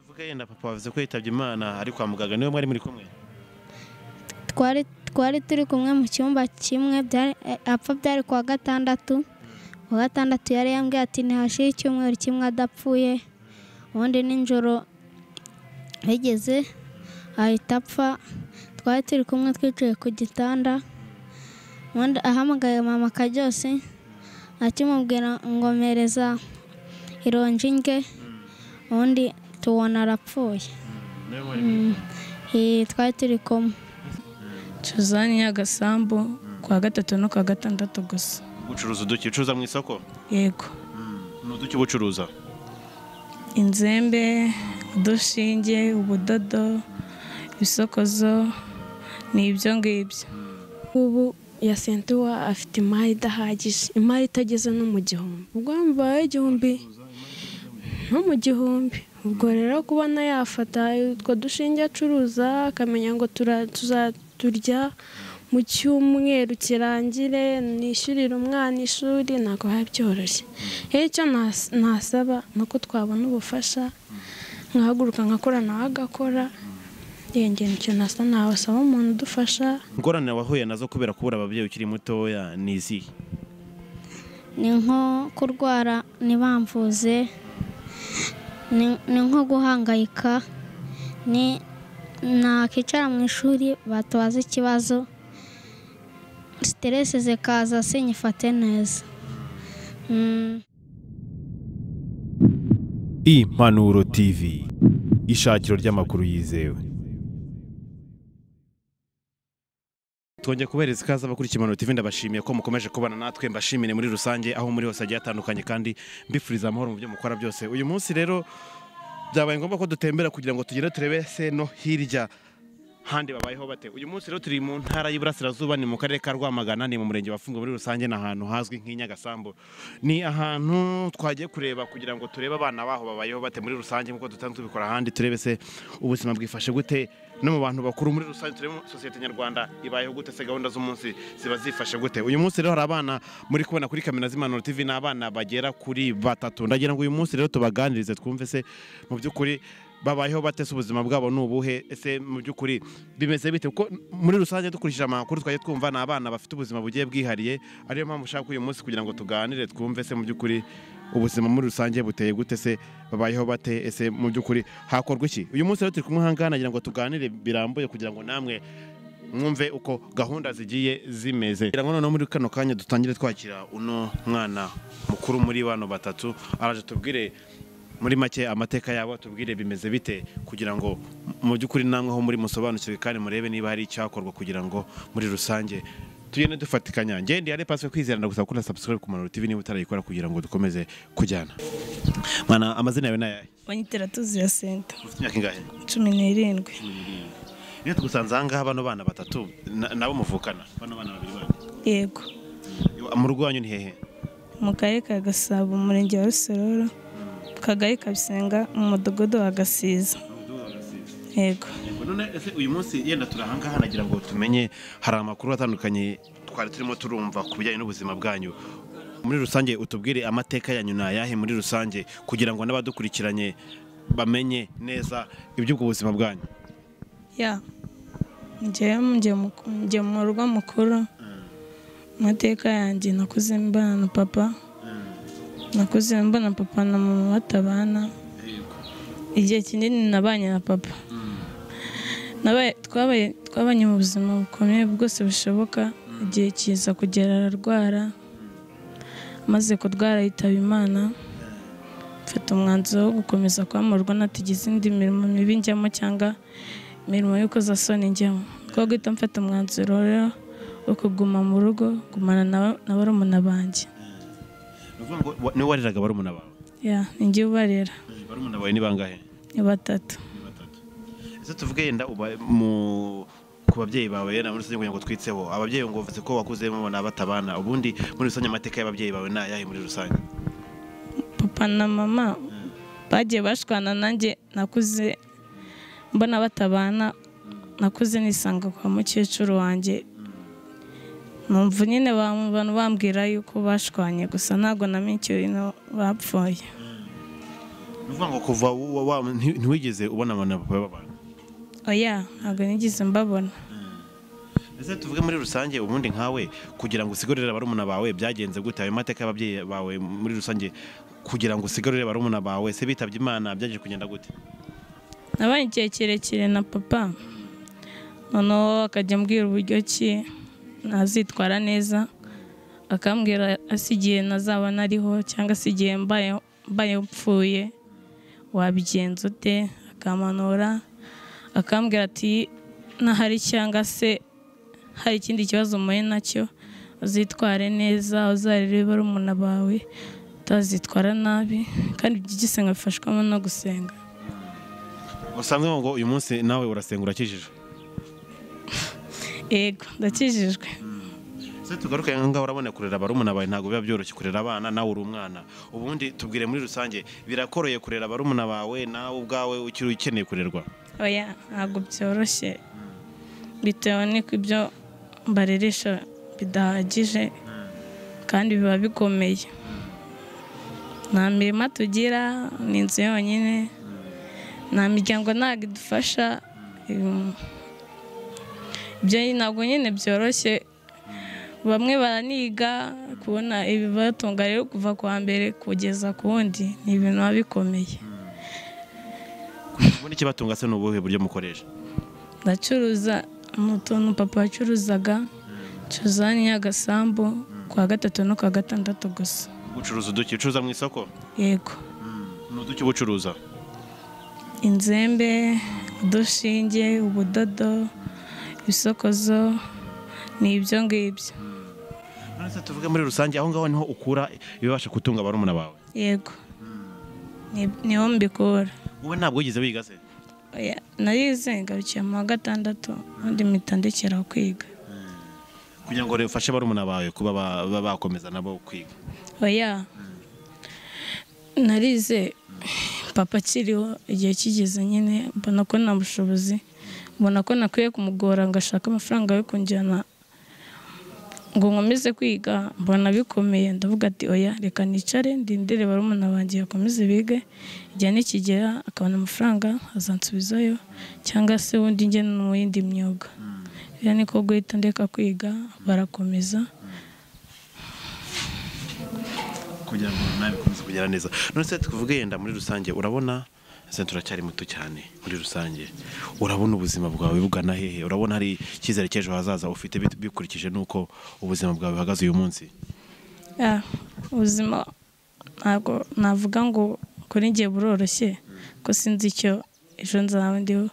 Kuko yenda papa wavuze ko yitabye imana ari kwa muganga niwe mwari muri kumwe twari twari turi kumwe mu cyumba kimwe byari- eh, apfa byari ku wa gatandatu ku wa gatandatu yari yambwiye ati ntihashire icyumweru kimwe adapfuye ubundi nijoro rigeze ahita apfa twari turi kumwe twicaye ku gitanda ubundi ahamagaye mama Karyose akimubwira ngo mpereza ironji ndye ubundi tubona arapfuye niwe mwari muri kumwe Eh, twari turi kumwe Cuzani y'agasambu kwa gatatu no kwa gatandatu gusa gucuruza uduki ucuruza mu isoko yego ni uduki uba ucuruza inzembe udushinge ubudodo ibisokozo ni ibyo ngibyo ubu ya sentuwa afite imari idahagije imari itageze no mu gihumbi ubwo mbaye igihumbi no mu gihumbi ubwo rero kubona yafata utwo dushinge acuruza akamenya ngo tura- tuzaturya mu cyumweru kirangire nishyurire umwana ishuri ntabwo biba byoroshye rero icyo nas- nasaba ni uko twabona ubufasha nkahaguruka nkakora nawe agakora yenge nicyo nasa nawasaba umuntu udufasha ingorane wahuye nazo kubera kubura ababyeyi ukiri mutoya ni izihe ni nko kurwara ntibamvuze ni ni nko guhangayika ni nakicara mu ishuri batubaza ikibazo siteresi zikaza sinyifate neza Mm, Impanuro TV ishakiro ry'amakuru yizewe twongeye kubereza ikaze abakurikiye impanuro TV ndabashimiye ko mukomeje kubana natwe mbashimire muri rusange aho muri hose hagiye hatandukanye kandi mbifuriza amahoro mu byo mukora byose uyu munsi rero byabaye ngombwa ko dutembera kugira ngo tugere turebe se no hirya handi babayeho bate uyu munsi rero turi mu ntara y'iburasirazuba ni mu karere ka rwamagana ni mu murenge wa Fungo muri rusange ni ahantu hazwi nk'i Nyagasambu ni ahantu twagiye kureba kugira ngo turebe abana baho babayeho bate muri rusange nk'uko dutanzwe tubikora ahandi turebe se ubuzima bwifashe gute no mu bantu bakuru muri rusange turebe sosiyete nyarwanda ibayeho gute se gahunda z'umunsi ziba zifashe gute uyu munsi rero hari abana muri kubona kuri kamera z'impanuro TV ni abana bagera kuri batatu ndagira ngo uyu munsi rero tubaganirize twumve se mu by'ukuri babayeho bate se ubuzima bwabo ni ubuhe ese mu by'ukuri bimeze bite kuko muri rusange dukurikije amakuru twagiye twumva ni abana bafite ubuzima bugiye bwihariye ariyo mpamvu ushaka uyu munsi kugira ngo tuganire twumve se mu by'ukuri ubuzima muri rusange buteye gute se babayeho bate ese mu by'ukuri hakorwa iki uyu munsi rero turi kumwe ahangaha nagira ngo tuganire birambuye kugira ngo namwe mwumve uko gahunda zigiye zimeze kugira ngo noneho muri kano kanya dutangire twakira uno mwana mukuru muri bano batatu araje tubwire muri make amateka yabo tubwire bimeze bite kugira ngo mu by'ukuri namwe aho muri musobanukirwe kandi murebe niba hari icyakorwa kugira ngo muri rusange tugende dufatikanya ngende yare paswe kwizerana gusa kuko na subscribe ku Manuro TV niba utarayikora kugira ngo dukomeze kujyana mwana amazina yawe nayahe banyiteratuzi ya senta ufite imyaka ingahe cumi n'irindwi iyo tugusanze ahangaha bano bana batatu na- nabo muvukana bano bana babiri banyu yego mu rugo wanyu ni hehe mu karere ka gasabo umurenge wa rusororo kagari kabisenga umudugudu wa gasiza yego Yego, none ese uyu munsi yenda turi ahangaha nagira ngo tumenye hari amakuru atandukanye twari turimo turumva ku bijyanye n'ubuzima bwanyu muri rusange utubwire amateka yanyu ni ayahe muri rusange kugira ngo n'abadukurikiranye bamenye neza iby'ubwo buzima bwanyu ya njyewe njye mu- njye mu rugo mukuru amateka yanjye nakuze mbana na papa nakuze mbana papa na mama batabana igihe kinini nabanye na papa Nabaye- twabaye twabanye mu buzima bukomeye bwose bushoboka igihe kiza kugera ararwara amaze kurwara yitaba imana mfata umwanzuro wo gukomeza kwamurwa natagize indi mirimo mibi njyamo cyangwa imirimo y'ukozasoni njyamo ko guhita mfata umwanzuro rero wo kuguma mu rugo gumana na- na barumuna banjye Ni ukuvuga ngo wa- niwe wareraga barumuna bawe ya ninjye ubarera barumuna bawe ni bangahe ni batatu ese tuvuge yenda uba- mu ku babyeyi bawe yenda muri rusange kugira ngo twitseho ababyeyi ngo bavuze ko wakuzemo mubona batabana ubundi muri rusange amateka y'ababyeyi bawe ni ayahe muri rusange papa na mama bagiye bashwana nanjye nakuze mbona batabana nakuze nisanga kwa mukecuru wanjye numva nyine ba- abantu bambwira yuko bashwanye gusa ntabwo namenye icyo bintu bapfuye ni ukuvuga ngo kuva wa- wa- nti- ntiwigeze ubona abantu na papa babana oya ntabwo nigeze mbabona ese tuvuge muri rusange ubundi nkawe kugira ngo usigarurire barumuna bawe byagenze gute ayo mateka y'ababyeyi bawe muri rusange kugira ngo usigarurire barumuna bawe se bitabye imana byaje kugenda gute nabaye igihe kirekire na papa noneho akajya ambwira uburyo ki nazitwara neza akambwira ase igihe nazaba nariho cyangwa se igihe mbaye mbaye mpfuye wabigenza ute akamanura akambwira ati nahari cyangwa se hari ikindi kibazo umuye nacyo uzitware neza uzarire barumuna bawe utazitwara nabi kandi byigise nkabifashwamo no gusenga usanzwe ngo uyu munsi nawe urasenga urakijije yego ndakijijwe se tugaruke ngaho urabona kurera barumuna bawe ntabwo biba byoroshye kurera abana nawe uri umwana ubundi tubwire muri rusange birakoroye kurera barumuna bawe nawe ubwawe ukiri ukeneye kurerwa oya ntabwo byoroshye bitewe n'uko ibyo mbareresha bidahagije kandi biba bikomeye nta mirima tugira ni inzu yonyine nta miryango ntabwo idufasha Ehm, ibyo ntabwo nyine byoroshye bamwe baraniga kubona ibibatunga rero kuva ku wa mbere kugeza ku wundi ni ibintu biba bikomeye ubundi ikibatunga se ni ubuhe buryo mukoresha ndacuruza mu tuntu papa yacuruzaga curuza n'agasambu kwa gatatu no kwa gatandatu gusa ucuruza uduki ucuruza mu isoko yego ni uduki uba ucuruza inzembe udushinge ubudodo ibisokozo ni ibyo ngibyo none se tuvuge muri rusange aho ngaho niho ukura ibibasha gutunga barumuna bawe yego Ni- niho mbikura wowe ntabwo wigeze wiga se Oya, narize ngarukiye mu wa gatandatu ubundi mpita ndekera kwiga kugira ngo ufashe barumuna bawe kuba ba- ba- bakomeza nabo kwiga oya narize papa akiriho igihe kigeze nyine mbona ko nta bushobozi mbona ko nakwiye kumugora ngo ashake amafaranga yo kunjyana ngo nkomeze kwiga mbona bikomeye ndavuga ati oya reka nicare ndindire barumuna banjye bakomeze bige igihe nikigera akabona amafaranga azansubizayo cyangwa se ubundi njye mu yindi myuga rero niko guhita ndeka kwiga barakomeza kugira ngo nawe bikomeze kugera neza none se tuvuge yenda muri rusange urabona ese turacyari muto cyane muri rusange urabona ubuzima bwawe bugana hehe urabona hari icyizere cy'ejo hazaza ufite bit- bikurikije n'uko ubuzima bwawe buhagaze uyu munsi Ah, ubuzima ntabwo navuga ngo kuri njye buroroshye ko sinzi icyo ejo nzaba ndiho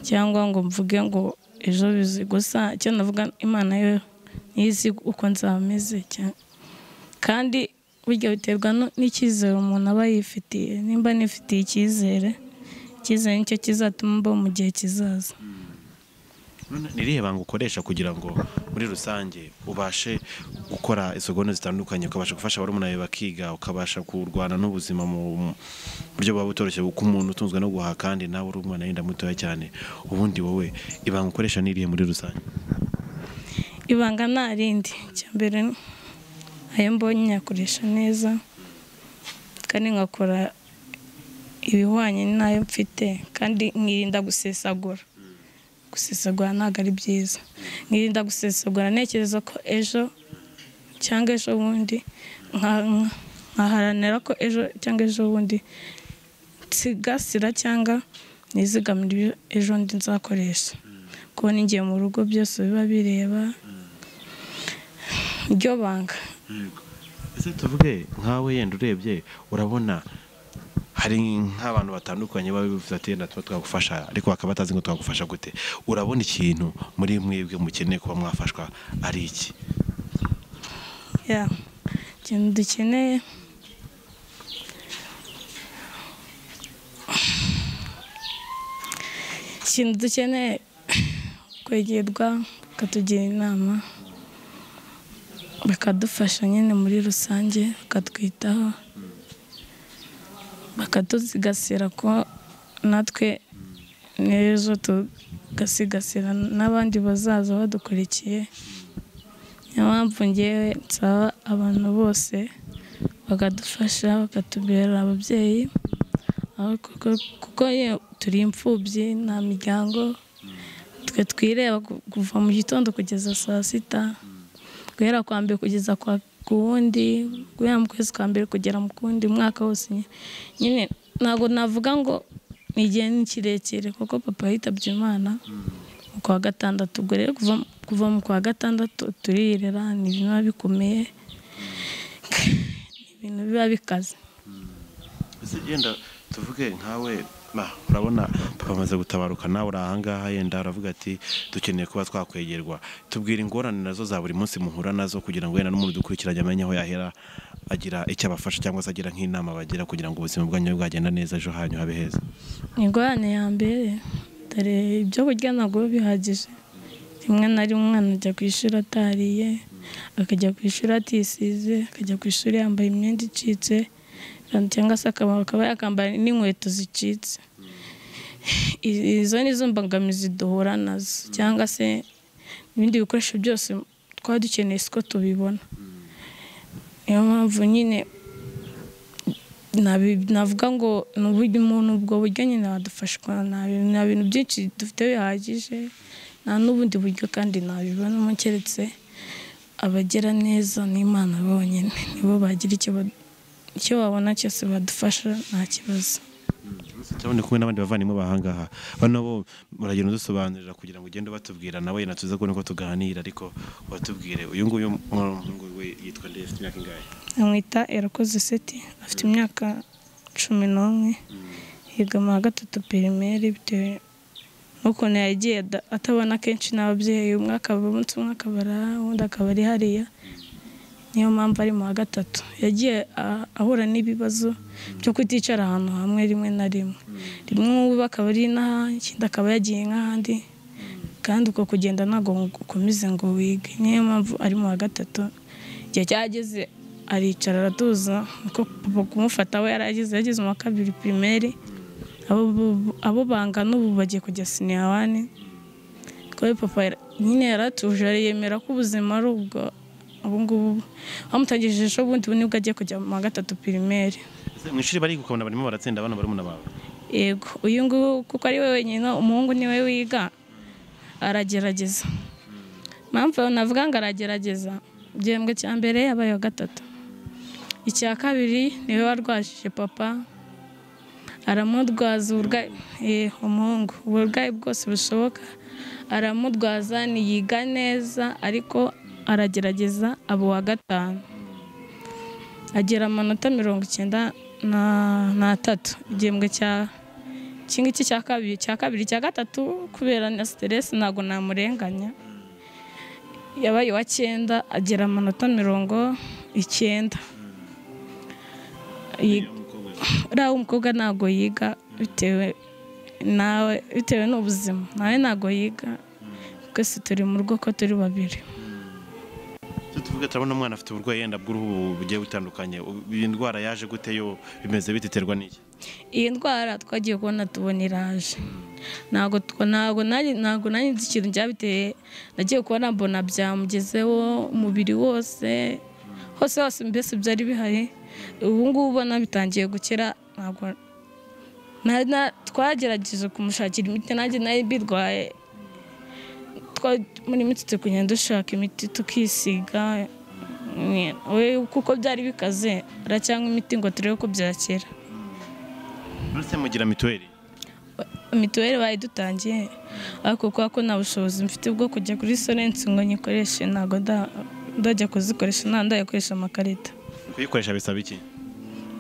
cyangwa ngo mvuge ngo ejo bizi gusa icyo navuga imana yo ntizi uko nzaba meze cyane kandi burya biterwa no- n'icyizere umuntu aba yifitiye nimba nifitiye icyizere icyizere nicyo kizatuma mbaho mu gihe kizaza None ni irihe banga ukoresha kugira ngo muri rusange ubashe gukora isogono zitandukanye ukabasha gufasha barumuna bawe bakiga ukabasha kurwana n'ubuzima mu buryo buba butoroshye kuko umuntu utunzwe no guhaha kandi nawe uri umwana yenda mutoya cyane ubundi wowe ibanga ukoresha ni irihe muri rusange ibanga nta rindi icya mbere ayo mbonye nyakoresha neza kandi nkakora ibihwanye n'ayo mfite kandi nkirinda gusesagura gusesagura ntabwo ari byiza nkirinda gusesagura ntekereza ko ejo cyangwa ejo bundi nka- nka- nkaharanira ko ejo cyangwa ejo bundi nsigasira cyangwa nizigamira ibyo ejo ndi nzakoresha kubona ingiye mu rugo byose biba bireba iryo banga ese tuvuge nkawe yenda urebye urabona hari nk'abantu batandukanye baba bifuza ati yenda tuba twagufasha ariko bakaba batazi ngo twagufasha gute urabona ikintu muri mwebwe mukeneye kuba mwafashwa ari iki ya ikintu dukeneye ikintu dukeneye kwegerwa bakatugira inama bakadufasha nyine muri rusange bakatwitaho bakatuzigasira ko natwe n'ejo tugasigasira n'abandi bazaza badukurikiye niyo mpamvu ngewe nsaba abantu bose bakadufasha bakatubera ababyeyi ariko ko- kuko ye turi imfubyi nta miryango twe twireba ku- kuva mu gitondo kugeza saa sita guhera kwa mbere kugeza kwa ku wundi guhera mu kwezi kwa mbere kugera mu kundi umwaka wose nyine- nyine ntabwo navuga ngo ni igihe ni kirekire kuko papa yitabye imana mu kwa gatandatu ubwo rero kuva, kuva mu kwa gatandatu turirera ni ibintu biba bikomeye ni ibintu biba bikaze ese yenda tuvuge nkawe bah, urabona papa amaze gutabaruka nawe uri ahangaha yenda aravuga ati dukeneye kuba twakwegerwa tubwira ingorane nazo za buri munsi muhura nazo kugira ngo yenda n'umuntu dukurikiranye amenye aho yahera agira icyo abafasha cyangwa se agira nk'inama bagira kugira ngo ubuzima bwanyu bwagenda neza ejo hanyu habe heza ingorane ya mbere dore ibyo kurya ntabwo biba bihagije rimwe na rimwe umwana ajya ku ishuri atariye akajya ku ishuri atisize akajya ku ishuri yambaye imyenda icitse cyangwa se akaba akaba yakambara n'inkweto zicitse I- izo ni zo mbogamizi duhura nazo cyangwa se ibindi bikoresho byose twaba dukeneye siko tubibona niyo mpamvu nyine nabi- navuga ngo ni uburyo umuntu ubwo buryo nyine wadufashwa nta bintu- nta bintu byinshi dufite bihagije nta n'ubundi buryo kandi nabibonamo keretse abagira neza n'imana bonyine nibo bagira icyo ba- icyo babona cyose badufasha nta kibazo cyabone kumwe n'abandi bavandimwe bahangaha bano bo muragenda udusobanurira kugira ngo ugende ubatubwira nawe yenda tuze kubona uko tuganira ariko watubwire uyu nguyu umuhungu we yitwa nde afite imyaka ingahe amwita erakoze seti afite imyaka cumi n'umwe yiga mu wa gatatu pirimeri bitewe n'ukuntu yagiye ada- atabona kenshi n'ababyeyi umwe akaba umunsi umwe akaba ari aha undi akaba ari hariya niyo mpamvu ari mu wa gatatu yagiye a- ahura n'ibibazo byo kuticara ahantu hamwe rimwe na rimwe rimwe ubu akaba ari inaha ikindi akaba yagiye nk'ahandi kandi uko kugenda ntabwo ukomeze ngo wige niyo mpamvu ari mu wa gatatu igihe cyageze aricara aratuza niko papa kumufata we yarageze yageze mu wa kabiri pirimeri abo bu- abo bangana ubu bagiye kujya siniya wani kuko papa yara- nyine yaratuje yemera ko ubuzima ari ubwo ubu ngubu bamutangije ejo bundi ubu nibwo agiye kujya mu wa gatatu pirimeri Ese mu ishuri bariga ukabona barimo baratsinda abana barumuna bawe yego uyu nguyu kuko ari we wenyine umuhungu niwe wiga aragerageza mpamvu navuga ngo aragerageza igihembwe cya mbere yabaye uwa gatatu icya kabiri niwe warwajije papa aramudwaza uburwayi eh, umuhungu uburwayi bwose bushoboka aramudwaza ntiyiga neza ariko aragerageza aba uwa gatanu agera amanota mirongo icyenda na- n'atatu igihembwe cya iki ngiki cya kabiri cya kabiri cya gatatu kubera na siteresi ntabwo namurenganya yabaye uwa cyenda agera amanota mirongo icyenda Yi- uriya w'umukobwa ntabwo yiga bitewe nawe bitewe n'ubuzima nawe ntabwo yiga twese turi mu rugo ko turi babiri Tujye tuvuge turabona umwana afite uburwayi yenda bw'uruhu bugiye butandukanye Ubu- iyi ndwara yaje gute yo bimeze bite iterwa n'iki iyi ndwara twagiye kubona tubona iraje ntabwo tw- ntabwo nari ntabwo nari nzi ikintu byabiteye nagiye kubona mbona byamugezeho umubiri wose hose hose mbese byari bihari ubu ngubu ubona bitangiye gukira ntabwo na- na- twagerageje kumushakira imiti nanjye nari mbirwaye twa- muri minsi turi kugenda dushaka imiti tukisiga we kuko byari bikaze aracyanywa imiti ngo turebe ko byakira uretse mugira mituweli mituweli bayidutangiye ariko kubera ko nta bushobozi mfite bwo kujya kuri sorensi ngo nyikoreshe ntabwo nda- ndajya kuzikoresha nta ndayakoresha amakarita kuyikoresha bisaba iki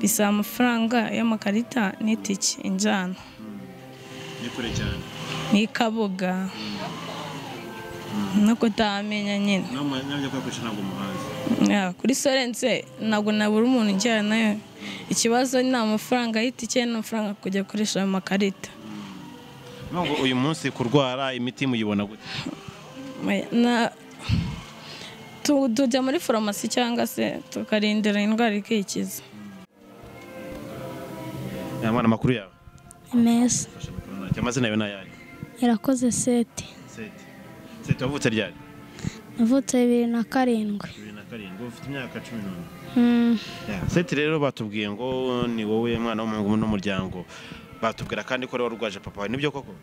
bisaba amafaranga y'amakarita n'itike injyana ni kure cyane ni kabuga no kutamenya nyine n'abajya kuyakoresha ntabwo umuhanzi Ya, kuri sorense ntabwo nabura umuntu ujyana nayo ikibazo ni amafaranga y'itike n'amafaranga kujya akoresha ayo makarita nubwo uyu munsi kurwara imiti muyibona gute na tu- tujya muri farumasi cyangwa se tukarindira indwara ikikiza aya mwana amakuru yawe meza amazina yawe ni ayahe irakoze seti seti seti wavutse ryari navutse bibiri na karindwi bibiri na karindwi ufite imyaka cumi n'umwe Mm, seti rero batubwiye ngo ni wowe mwana w'umuhungu n'umuryango batubwira kandi ko wari warwaje papa wawe nibyo koko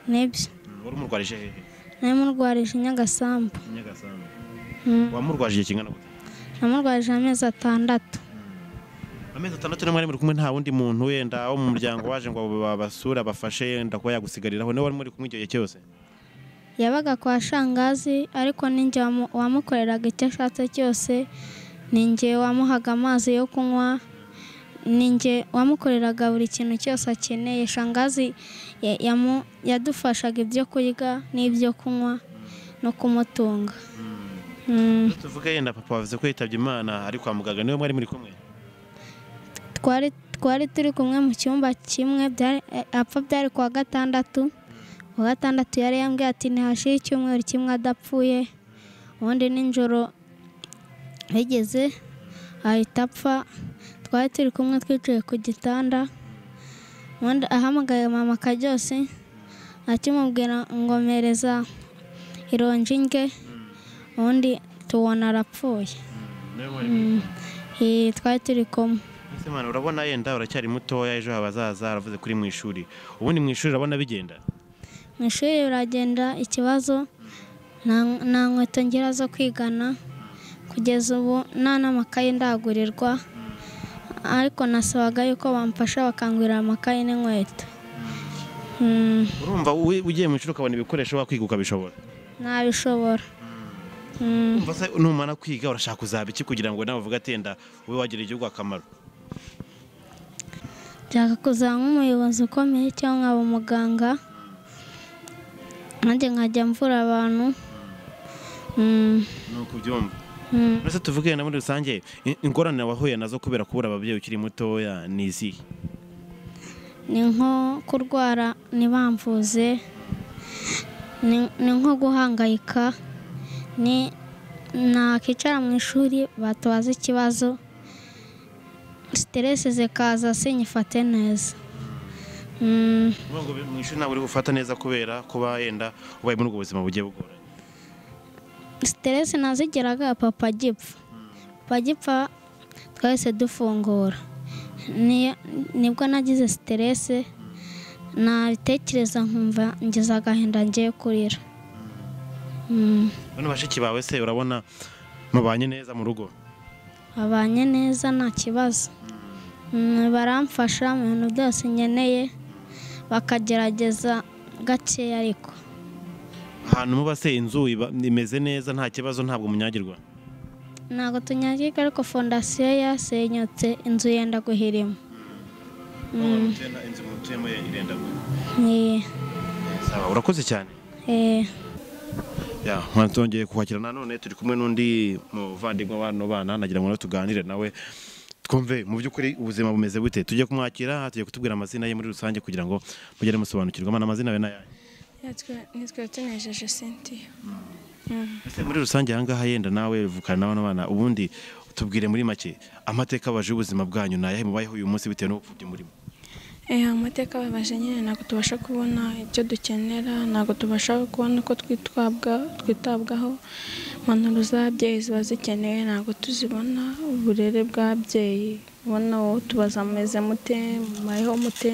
nibyo Mm, wari umurwarije hehe namurwarije nyagasambu nyagasambu Mm, wamurwaje igihe kingana gute namurwarije amezi atandatu amezi atandatu n'umwe ari muri kumwe nta wundi muntu wenda wo mu muryango waje ngo babasure abafashe wenda kuba yagusigariraho niwe wari muri kumwe icyo gihe cyose yabaga kwa shangazi ariko ninjye wamu- wamukoreraga icyo ashatse cyose ninjye wamuhaga amazi yo kunywa ninjye wamukoreraga buri kintu cyose akeneye shangazi ya- yamu- yadufashaga ibyo kurya n'ibyo kunywa no kumutunga Mm, tuvuge yenda papa wavuze ko yitabye imana ari kwa muganga niwe mwari muri kumwe twari twari turi kumwe mu cyumba kimwe byari- eh, apfa byari kuwa gatandatu kuwa gatandatu yari yambwiye ati ntihashire icyumweru kimwe adapfuye ubundi nijoro rigeze ahita apfa twari turi kumwe twicaye ku gitanda ubundi ahamagaye mama Karyose akimubwira ngo mpereza ironji ndye ubundi tubona arapfuye niwe mwari muri kumwe Eh, twari turi kumwe Ese mwana urabona yenda uracyari mutoya ejo habazaza aravuze kuri mu ishuri ubundi mu ishuri urabona bigenda mu ishuri biragenda ikibazo nta- nta nkweto ngira zo kwigana kugeza ubu nta n'amakayi ndagurirwa ariko nasabaga yuko bamfasha bakangurira amakayi n'inkweto Mm, urumva wi- ugiye mu ishuri ukabona ibikoresho wakwiga ukabishobora ntabishobora Mm, umva se numara kwiga urashaka kuzaba iki kugira ngo nawe uvuge ati yenda ube wagirira igihugu akamaro nshaka kuzaba nk'umuyobozi ukomeye cyangwa nkaba umuganga nanjye nkajya mvura abantu Mm, ni uko ubyumva mm. mbese tuvuge na muri rusange i- ingorane wahuye nazo kubera kubura ababyeyi ukiri mutoya ni izihe ni nko kurwara ntibamvuze ni ni nko guhangayika ni nakicara mu ishuri batubaza ikibazo siteresi zikaza sinyifate neza Mm, Uvuga ngo mu ishuri ntabwo uri gufata neza kubera kuba yenda ubaye muri ubwo buzima bugiye bugoranye siteresi nazigeraga papa gipfa papa gipfa twahise dufungura Ni- nibwo nagize siteresi nabitekereza nkumva ngize agahinda ngiye kurira Mm. bano bashiki bawe se urabona mubanye neza mu rugo babanye neza nta kibazo Mm, baramfasha mu bintu byose nkeneye bakagerageza gake ariko ahantu muba se inzu iba- imeze neza nta kibazo ntabwo munyagirwa ntabwo tunyagirwa ariko fondasiyo yasenyutse inzu yenda guhirima Mm, inzu mutuyemo irenda eh, saba urakoze cyane eh. ya mwana twongeye kuhakira nanone turi kumwe n'undi muvandimwe w'ano bana nagira ngo tuganire nawe twumve mu by'ukuri ubuzima bumeze bute tujye kumwakira tujye kutubwira amazina ye muri rusange kugira ngo mugere musobanukirwa mwana amazina yawe n'ayaye nitwe tunejeje sentiya Ese muri rusange ahangaha yenda nawe uvukana n'abana bana ubundi tubwire muri make amateka abaje y'ubuzima bwanyu ni ayahe mubayeho uyu munsi bitewe n'ubupfubyi murimo amateka babaje nyine ntabwo tubasha kubona ibyo dukenera ntabwo tubasha kubona uko twitwabwa twitabwaho impanuro z'ababyeyi ziba zikeneye ntabwo tuzibona uburere bw'ababyeyi ubona wowe tubaza mumeze mute mubayeho mute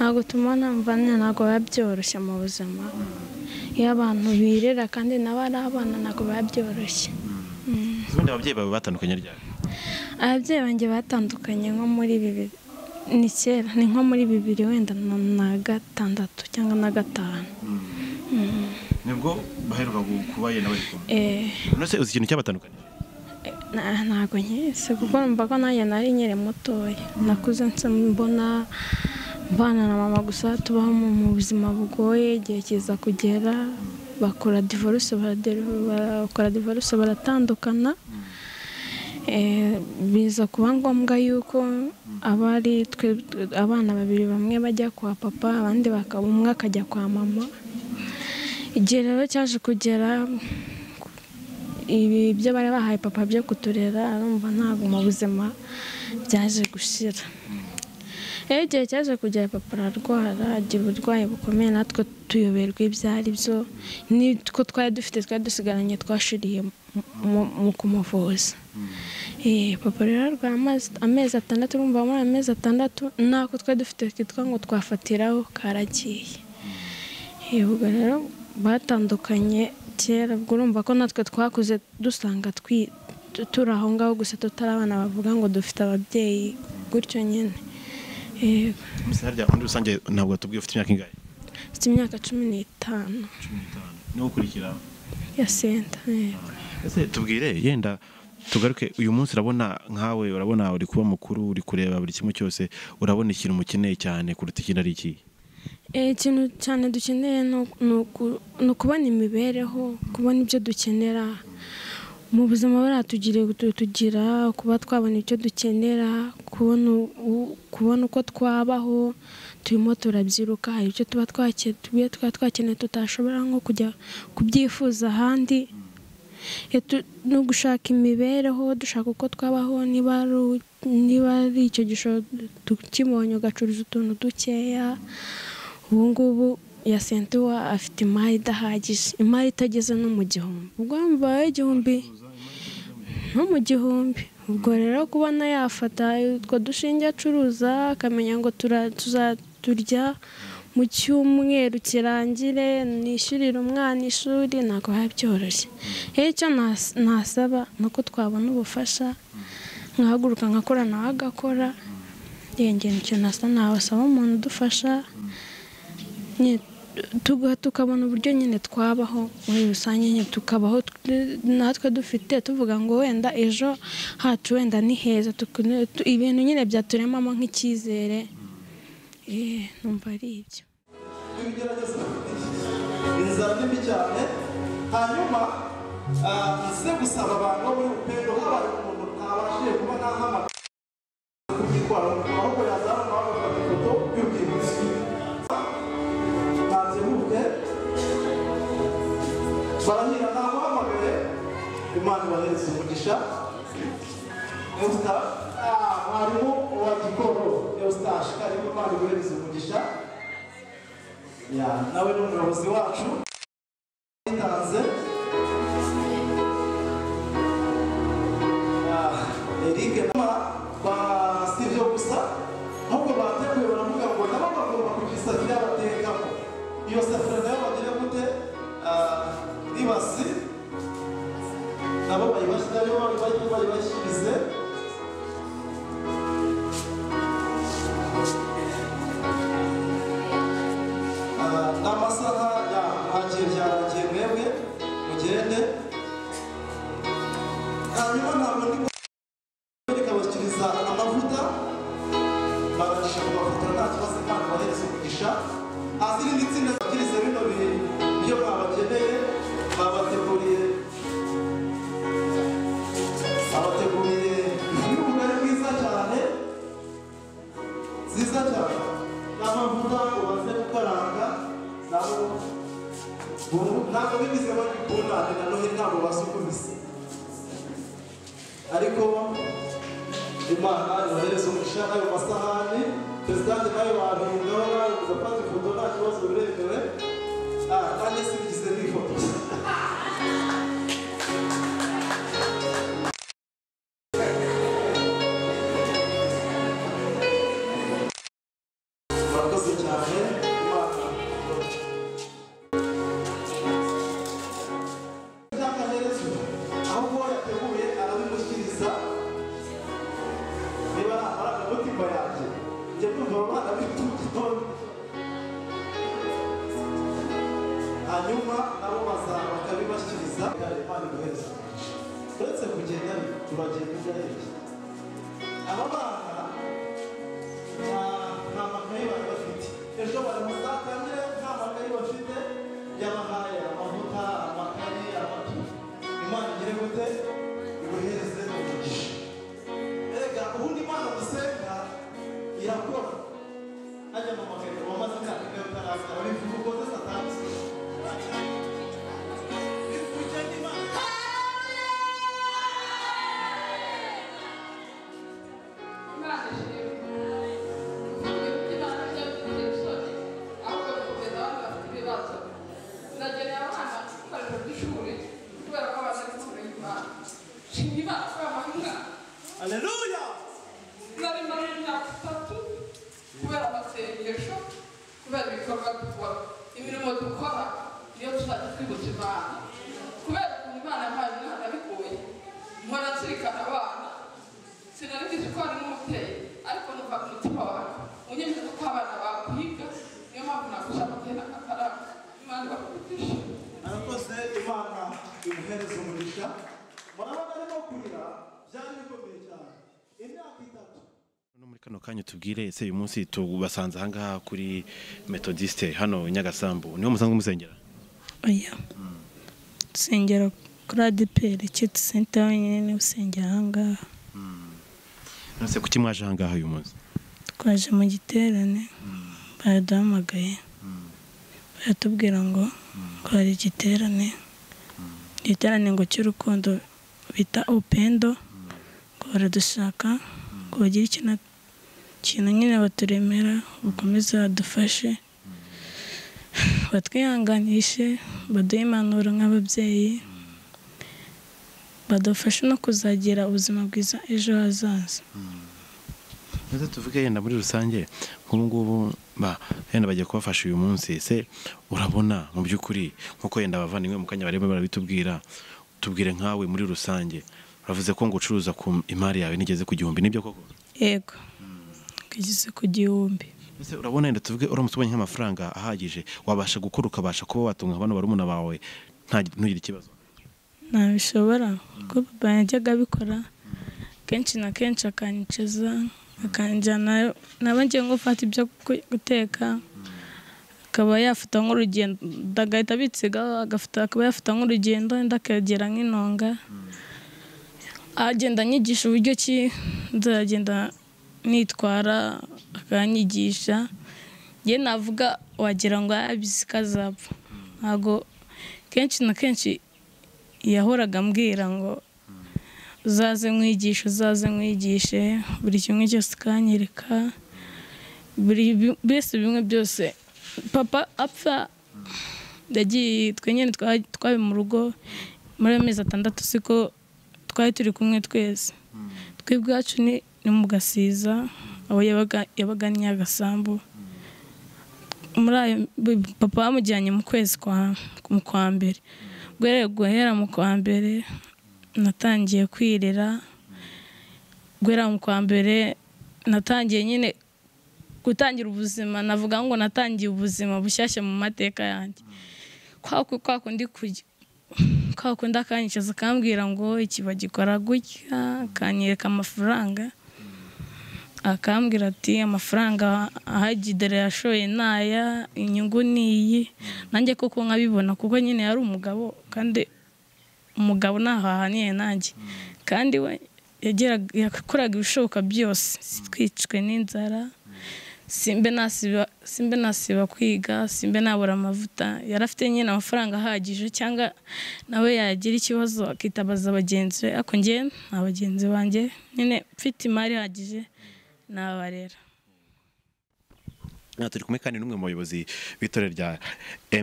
ntabwo tubona mvane ntabwo biba byoroshye mu buzima iyo abantu birera kandi nabo ari abana ntabwo biba byoroshye Mm. ubundi ababyeyi bawe batandukanye ryari ababyeyi banjye batandukanye nko muri bibiri ni kera ni nko muri bibiri wenda na na gatandatu cyangwa na gatanu Mm. nibwo baheruka kuba yenda bari kumwe Eh, none se uzi ikintu cyabatandukanye eh, na- ntabwo nkizi kuko numva ko nanjye nari nkiri mutoya nakuze nsa mbona mbana na mama gusa tubaho mu mu buzima bugoye igihe kiza kugera bakora divorce baraderi- bakora divorce baratandukana Eh, biza kuba ngombwa yuko abari twe abana babiri bamwe bajya kwa papa abandi bakaba umwe akajya kwa mama igihe rero cyaje kugera ibi byo bari bahaye papa byo kuturera arumva ntabwo mu buzima byaje gushira iyo igihe cyaje kugera papa ararwara agira uburwayi bukomeye natwe tuyoberwa ibyo ari byo nitwo twari dufite twari dusigaranye twashiriye mu- mu kumuvuza Eh, papa rero arwara amazi- amezi atandatu urumva muri ayo mezi atandatu ntako twari dufite kitwa ngo twafatiraho karagiye Eh, ubwo rero batandukanye kera ubwo urumva ko natwe twakuze dusanga twi- tu- turi aho ngaho gusa tutari abana bavuga ngo dufite ababyeyi gutyo nyine Eh, Izina ryawe muri rusange ntabwo tubwiye ufite imyaka ingahe mfite imyaka cumi n'itanu cumi n'itanu niwo ukurikira ya senta eh. ese tubwire yenda tugaruke uyu munsi urabona nkawe urabona uri kuba mukuru uri kureba buri kimwe cyose urabona ikintu umukeneye cyane kuruta ikindi ari iki Eh, ikintu cyane dukeneye ni uku- ni uku- ni ukubona imibereho kubona ibyo dukenera mu buzima baratugiriye tugira kuba twabona ibyo dukenera kubona u- u- kubona uko twabaho turimo turabyiruka hari ibyo tuba twake- tuba tuba twakeneye tutashobora nko kujya kubyifuza ahandi Eh, tu- ni ugushaka imibereho dushaka uko twabaho niba ari u- niba ari icyo gishoro tukibonye ugacuruza utuntu dukeya ubu ngubu ya sentuwa afite imari idahagije imari itageze no mu gihumbi ubwo mbaye igihumbi no mu gihumbi ubwo rero kubona yafata utwo dushinge acuruza akamenya ngo tura- tuzaturya mu cyumweru kirangire nishyurire umwana ishuri ntabwo biba byoroshye rero icyo nas- nasaba ni uko twabona ubufasha nkahaguruka nkakora nawe agakora yenge icyo nasa nabasaba umuntu udufasha nyine tuga tukabona uburyo nyine twabaho muri rusange nyine tukabaho tu- natwe dufite tuvuga ngo wenda ejo hacu wenda ni heza tukune- tu- ibintu nyine byaturemamo nk'icyizere Eh, numva ari ibyo ibigerageza inzara ni mbi cyane hanyuma ah, nze gusaba abantu bo muri upendo habaye umuntu ntabashije kuba nahamagara kubyitwara ahubwo yazana nawe bafata ifoto y'urwibutso ntabyibuke barahira namuhamagaye imana ibahereza umugisha Eusta- ah, mwarimu wa gikoro eustache ariko imana imuhereza umugisha ya nawe ni umuyobozi wacu yitanze erike naba ba si ibyo gusa ahubwo bateguye baravuga ngo nabo bagomba kugira isafuriya batekamo iyo safuriya nayo bagira gute Ah, nibasi nabo bayibashi nayo bayi- bayibashyirize Ah, n'amasaha ya ntagiye byarangiye mwebwe mugende hanyuma ntabwo ndi kwereka abakiriza amavuta barasha kubafotora nta kibazo imana ibahereza umugisha azi irindi tsinda bakiriza bino bihe iyo mwabakeneye babateguriye babateguriye ibirungo byiza cyane nziza cyane n'amavuta ubanze gukaranga nabo ubu ntabwo bigize babikundane na noheli ntabwo basukubise ariko imana yohereza umugisha n'ayo masahani perezidante nayo babihingaho nawe ugafata ifoto nta kibazo biremewe Ah, nanjye sinigeze nifotoza murakoze cyane imana n'akaherezo ahubwo yateguye arabimushyikiriza niba ari agamutima yanjye njya kumva abo bana bitutonde hanyuma nabo baza bakabibashyikiriza imana imuhereza uretse kugenda turagenda ujya hirya aba bana nta- nta makayi bari bafite ejo bari muzatangire nta makayi bafite yabahaye amavuta amakayi amatu imana igire gute ibuhereze umugisha erega ubundi imana dusenga irakora hajya mu magambo wamaze imyaka ine utarakira bivuga ukoze satani bivuga icyo imana Imana imirimo dukora niyo tuzajya twibutsa imana kubera ukuntu imana yahaye umwana abikuye nkora nzirikana abana sinari ngizi ko hari n'umubyeyi ariko numva ku mutima wanjye unyemeje ko abana bakwiga niyo mpamvu naguze amatena akataranga imana ibakubitije arakoze imana imuhereza umugisha murabona arimo kurira byari bikomeye cyane imyaka itatu No muri kano kanya tubwire ese uyu munsi tubasanze ahangaha kuri metodiste hano i Nyagasambu niho musanzwe musengera oya dusengera kuri adeperi kiti senta wenyine niwe usengera aha ngaha nose kuki mwaje ahangaha uyu munsi twaje mu giterane baraduhamagaye baratubwira ngo ko hari igiterane igiterane ngo cy'urukundo bita upendo ngo baradushaka ngo bagire ikintu ikintu nyine baturemera bakomeze badufashe batwihanganishe baduhe impanuro nk'ababyeyi badufashe no kuzagira ubuzima bwiza ejo hazaza maze tuvuge yenda muri rusange nk'ubu ngubu ba yenda bagiye kubafasha uyu munsi ese urabona mu by'ukuri nk'uko yenda abavandimwe mu kanya bareba barabitubwira tubwire nkawe muri rusange bavuze ko ngo ucuruza ku imari yawe nigeze ku gihumbi nibyo koko yego tugeze ku gihumbi ese urabona yenda tuvuge uramutse ubonye nk'amafaranga ahagije wabasha gukora ukabasha kuba watunga abana barumuna bawe nta ntugire ikibazo ntabishobora kuko papa yajyaga abikora kenshi na kenshi akanyicaza akanjyana naba ngiye nko gufata ibyo gu- guteka akaba yafata nk'urugendo agahita abitsigaho agafata akaba yafata nk'urugendo wenda akagera nk'inonga agenda anyigisha uburyo ki nzagenda nitwara akanyigisha njye navuga wagira ngo yabizi ko azapfa ntabwo kenshi na kenshi yahoraga ambwira ngo uzaze nkwigishe uzaze nkwigishe buri kimwe cyose ukanyereka buri bi- mbese bimwe byose papa apfa yagiye twe nyine twa- twari mu rugo muri ayo mezi atandatu siko twari turi kumwe twese twe ubwacu ni ni mu gasiza aho yabaga yabaga ari nyagasambu muri ayo bi- papa bamujyanye mu kwezi kwa mu kwa mbere ubwo rero guhera mu kwa mbere natangiye kwirira guhera mu kwa mbere natangiye nyine gutangira ubuzima navuga ngo natangiye ubuzima bushyashya mu mateka yanjye kwa ku- kwa kundi kujya kwa kundi akanyicaza akambwira ngo iki bagikora gutya akanyereka amafaranga akambwira ati amafaranga ahagi dore yashoye ni aya inyungu ni iyi nanjye koko nkabibona kuko nyine yari umugabo kandi umugabo ntaho ahaniye nanjye kandi we yageraga- yakoraga ibishoboka byose twicwe n'inzara simbe nasiba simbe nasiba kwiga simbe nabura amavuta yari afite nyine amafaranga ahagije cyangwa nawe yagira ikibazo akitabaza bagenzi be ariko njye nta bagenzi banjye nyine mfite imari ihagije nabarera Aha turi kumwe kandi n'umwe mu bayobozi b'itorero rya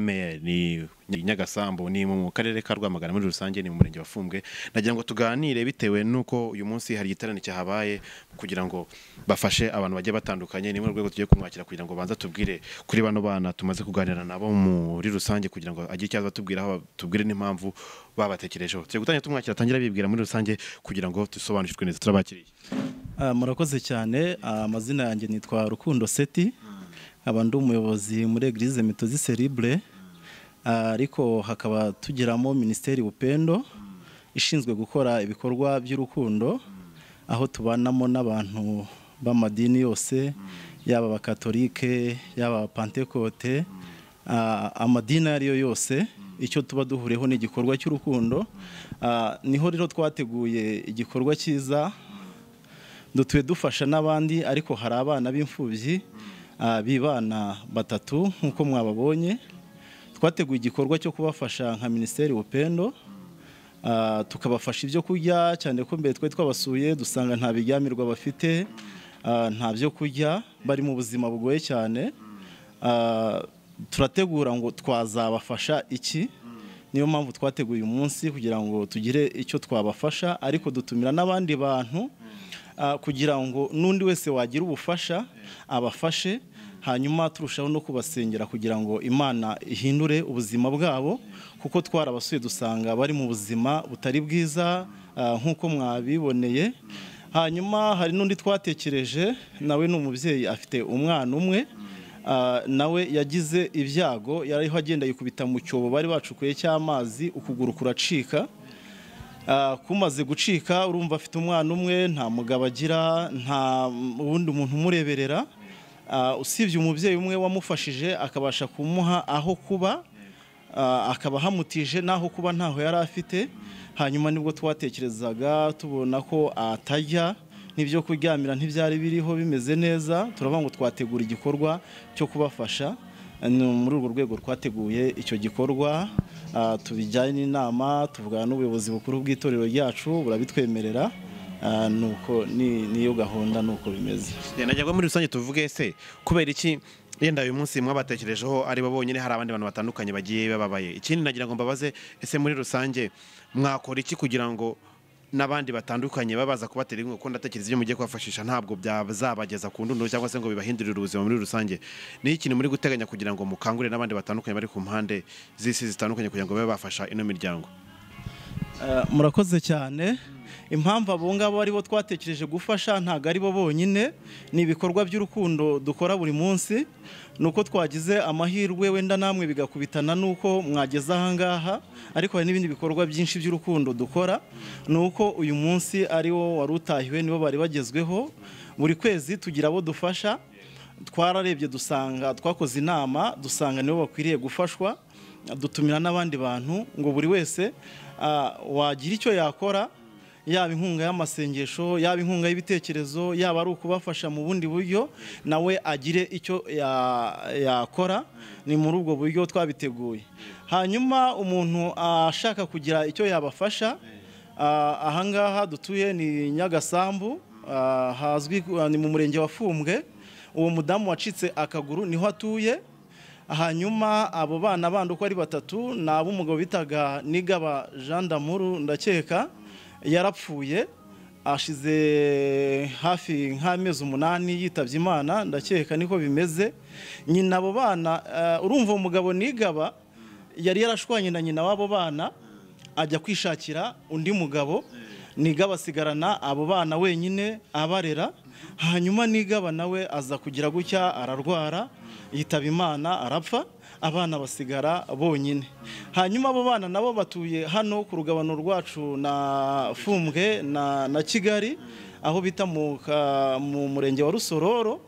ML ni ni Nyagasambu ni mu karere ka Rwamagana muri rusange ni mu murenge wa Fumbwe nagira ngo tuganire bitewe n'uko uyu munsi hari igiterane cyahabaye kugira ngo bafashe abantu bagiye batandukanye ni mu rwego tugiye kumwakira kugira ngo banza tubwire kuri bano bana tumaze kuganira nabo muri rusange kugira ngo agire icyaza batubwira aho tubwire n'impamvu babatekerejeho tugiye gutangira tumwakira atangira bibwira muri rusange kugira ngo dusobanukirwe neza turabakiriye Ah, murakoze cyane Ah, amazina yanjye nitwa rukundo seti nkaba ndi umuyobozi muri eglise metozi seribre ariko hakaba tugiramo minisiteri upendo ishinzwe gukora ibikorwa by'urukundo aho tubanamo n'abantu b'amadini yose yaba abakatolike yaba abapantekote Ah, amadini ayo ari yo yose icyo tuba duhuriyeho ni igikorwa cy'urukundo Ah, niho rero twateguye igikorwa cyiza dutuye dufasha n'abandi ariko hari abana b'imfubyi ah, b'ibana batatu nk'uko mwababonye twateguye igikorwa cyo kubafasha nka minisiteri upendo Ah, tukabafasha ibyo kurya cyane ko mbere twari twabasuye dusanga nta biryamirwa bafite ah, nta byo kurya bari mu buzima bugoye cyane Ah, turategura ngo twazabafasha iki niyo mpamvu twateguye uyu munsi kugira ngo tugire icyo twabafasha ariko dutumira n'abandi bantu ah, kugira ngo n'undi wese wagira ubufasha abafashe hanyuma turushaho no kubasengera kugira ngo imana ihindure ubuzima bwabo kuko twarabasuye dusanga bari mu buzima butari bwiza ah, nk'uko mwabiboneye hanyuma hari n'undi twatekereje nawe ni umubyeyi afite umwana umwe ah, nawe yagize ibyago yariho agenda yikubita mu cyobo bari bacukuye cy'amazi ukuguru kuracika Ah, kumaze gucika urumva afite umwana umwe nta mugabo agira nta wundi muntu umureberera Ah, usibye umubyeyi umwe wamufashije akabasha kumuha aho kuba ah, akaba ahamutije n'aho kuba ntaho yari afite hanyuma nibwo twatekerezaga tubona ko atajya n'ibyo kuryamira ntibyari biriho bimeze neza turavuga ngo twategura igikorwa cyo kubafasha ni muri urwo rwego twateguye icyo gikorwa ah, tubijyanye n'inama tuvugana n'ubuyobozi bukuru bw'itorero ryacu burabitwemerera Ah, nuko ni- niyo gahunda nuko bimeze najyaga muri rusange tuvuge se kubera iki yenda uyu munsi mwabatekerejeho ari bo bonyine hari abandi bantu batandukanye bagiye bababaye ikindi nagira ngo mbabaze ese muri rusange mwakora iki kugira ngo n'abandi batandukanye babaza kubatera inkunga kuko ndatekereza ibyo mugiye kubafashisha ntabwo byazabageza ku ndundo cyangwa se ngo bibahindurire ubuzima muri rusange ni ikintu muri guteganya kugira ngo mukangurire n'abandi batandukanye bari ku mpande z'isi zitandukanye kugira ngo babe bafasha ino miryango Eh, murakoze cyane impamvu abo ngabo aribo twatekereje gufasha ntabwo ari bo bonyine ni ibikorwa by'urukundo dukora buri munsi ni uko twagize amahirwe wenda namwe bigakubitana n'uko mwageze ahangaha ariko hari n'ibindi bikorwa byinshi by'urukundo dukora ni uko uyu munsi ari wo wari utahiwe nibo bari bagezweho buri kwezi tugira abo dufasha twararebye dusanga twakoze inama dusanga nibo bakwiriye gufashwa dutumira n'abandi bantu ngo buri wese ah, wagira icyo yakora yaba inkunga y'amasengesho yaba inkunga y'ibitekerezo yaba ari ukubafasha mu bundi buryo nawe agire icyo ya- yakora ni muri ubwo buryo twabiteguye hanyuma umuntu ashaka kugira icyo yabafasha Ah, ahangaha dutuye ni nyagasambu ah, hazwi ah, ni mu murenge wa fumbwe uwo mudamu wacitse akaguru niho atuye hanyuma abo bana bandi uko ari batatu ni ab'umugabo bitaga nigaba jean damuru ndakeka yarapfuye ashize hafi nk'amezi umunani yitabye imana ndakeka niko bimeze nyina abo bana ah, urumva uwo mugabo nigaba yari yarashwanye na nyina w'abo bana ajya kwishakira undi mugabo niga basigarana abo bana wenyine abarera hanyuma nigaba nawe aza kugira gutya ararwara yitaba imana arapfa abana basigara bonyine hanyuma abo bana nabo batuye hano ku rugabano rwacu na fumbwe na, na kigali aho bita mu, ka- mu murenge wa rusororo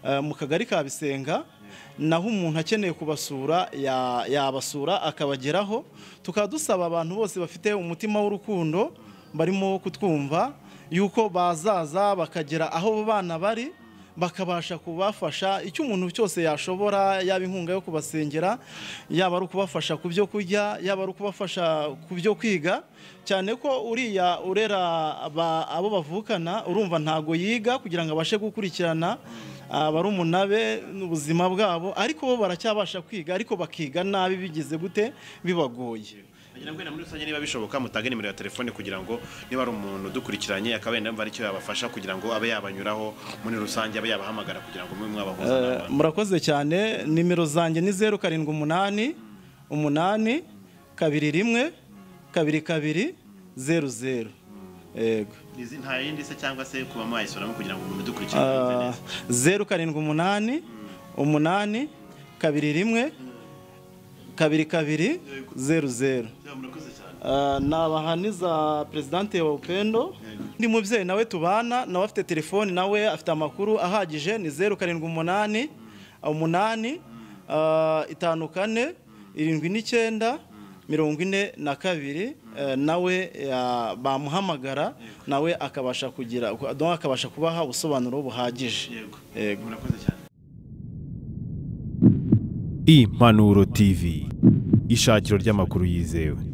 Eh, mu kagari ka bisenga naho umuntu akeneye kubasura ya- yabasura akabageraho tukaba dusaba abantu bose bafite umutima w'urukundo barimo kutwumva yuko bazaza bakagera aho abo bana bari bakabasha kubafasha icyo umuntu cyose yashobora yaba inkunga yo kubasengera yaba ari ukubafasha ku byo kurya yaba ari ukubafasha ku byo kwiga cyane ko uriya urera aba- abo bavukana urumva ntago yiga kugira ngo abashe gukurikirana barumuna be n'ubuzima bwabo ariko bo baracyabasha kwiga ariko bakiga nabi bigize gute bibagoye Nagira ngo wenda muri rusange niba bishoboka mutange nimero ya telefone kugira ngo niba ari umuntu udukurikiranye akaba yenda yumva aricyo yabafasha kugira ngo abe yabanyuraho muri rusange abe yabahamagara kugira ngo mube mwabahuza n'abandi. murakoze cyane nimero zanjye ni zeru karindwi umunani umunani kabiri rimwe kabiri kabiri zeru zeru yego Izi nta yindi se cyangwa se kuba mwayisuramo kugira ngo umuntu udukurikirane yumve Ah, neza. zeru karindwi umunani umunani kabiri rimwe kabiri kabiri zeru zeru Yaba murakoze cyane. Ah, nabahaniza perezidante wa upendo undi mubyeyi nawe tubana nawe afite telefoni nawe afite amakuru ahagije ni zeru karindwi umunani umunani ah, itanu kane irindwi n'icyenda mirongo ine na kabiri eh, nawe ya- bamuhamagara nawe akabasha kugira donc akabasha kubaha ubusobanuro buhagije Yego. Yego. Murakoze cyane. Impanuro TV ishakiro ry'amakuru yizewe